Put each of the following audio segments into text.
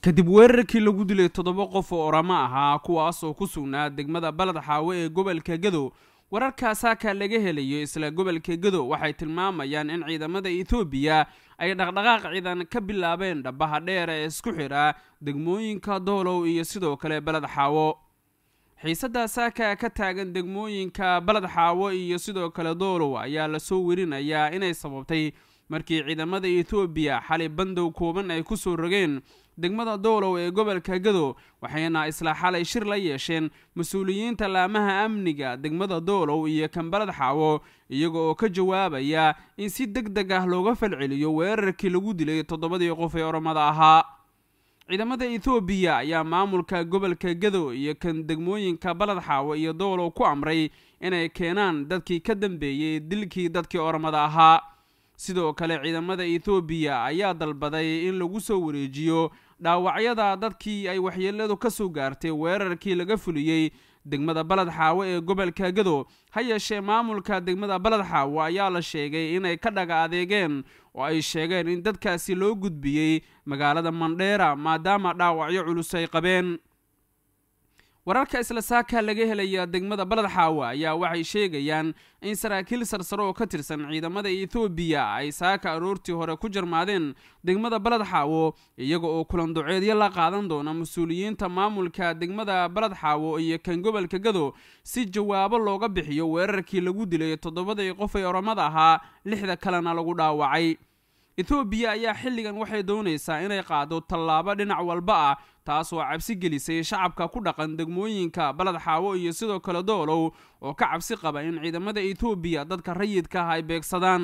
kadib weerarkii lagu dilay toddoba qof oo oramo ahaa kuwaas oo ku sugnaa degmada baled xaawe ee gobolka gadow wararka saaka laga helayo isla gobolka gadow waxay tilmaamayaan in ciidamada etoobiya ay dhaqdhaqaaq ciidan ka bilaabeen dhabaha dheer ee isku xidha degmooyinka doolow iyo sidoo kale baled xaawo xiisadda saaka ka taagan degmooyinka baled xaawo iyo sidoo kale doolow ayaa lasoo werinayaa inay sababtay markii ciidamada etoobiya xalay bandow kooban ay kusoo rogeen degmada doolow ee gobolka gadow waxayna isla xalay shir la yeesheen mas-uuliyiinta laamaha amniga degmada doolow iyo kan baled xaawo iyaga oo ka jawaabaya in si deg deg ah looga falceliyo weerarkii lagu dilay toddobadii qof ee oromada ahaa ciidamada etoobiya ayaa maamulka gobolka gadow iyo kan degmooyinka baled xaawo iyo doolow ku amray inay keenaan dadkii ka dambeeyey dilkii dadkii oromada ahaa sidoo kale ciidamada etoobiya ayaa dalbaday in lagu soo wareejiyo dhaawacyada dadkii ay waxyeeladu ka soo gaartay weerarkii laga fuliyey degmada baled xaawo ee gobolka gadow ha yeeshee maamulka degmada baled xaawo ayaa la sheegay inay ka dhaga adeegeen oo ay sheegeen in dadkaasi loo gudbiyey magaalada mandheera maadaama dhaawacyo culus ay qabeen wararka isla saaka laga helaya degmada baled xaawa ayaa waxay sheegayaan in saraakiil sarsare oo ka tirsan ciidamada etoobiya ay saaka aroortii hore ku jarmaadeen degmada baled xaawo iyaga oo kulan duceedyo la qaadan doona mas-uuliyiinta maamulka degmada baled xaawo iyo kan gobolka gadow si jawaabo looga bixiyo weerarkii lagu dilay toddobadii qof ee oromada ahaa lixda kalena lagu dhaawacay etoobiya ayaa xilligan waxay doonaysaa inay qaado tallaabo dhinac walba ah taas oo cabsi gelisay shacabka ku dhaqan degmooyinka baled xaawo iyo sidoo kale doolow oo ka cabsi qaba in ciidamada etoobiya dadka rayidka ah ay beegsadaan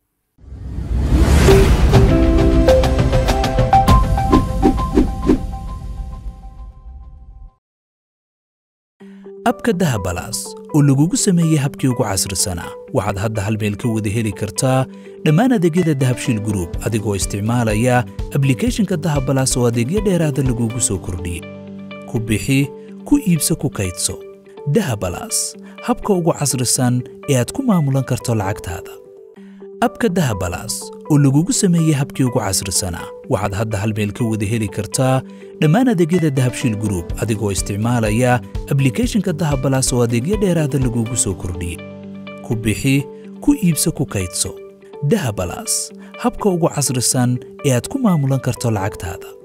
abka dahabalaas oo lagugu sameeyey habkii ugu casrisanaa waxaad hadda hal meel ka wada heli kartaa dhammaan adeegyada dahabshiil gruub adigoo isticmaalaya ablikeeshinka dahabalaas oo adeegyo dheeraada lagugu soo kordhiyey ku bixi ku iibso ku kaydso dahabalaas habka ugu casrisan ee aad ku maamulan karto lacagtaada abka dahabalaas oo lagugu sameeyey habkii ugu casrisanaa waxaad hadda hal meel ka wada heli kartaa dhammaan adeegyada dahabshiil gruub adigoo isticmaalaya ablikeeshinka dahabalaas oo adeegyo dheeraada lagugu soo kordhiyey ku bixi ku iibso ku kaydso dahabalaas habka ugu casrisan ee aad ku maamulan karto lacagtaada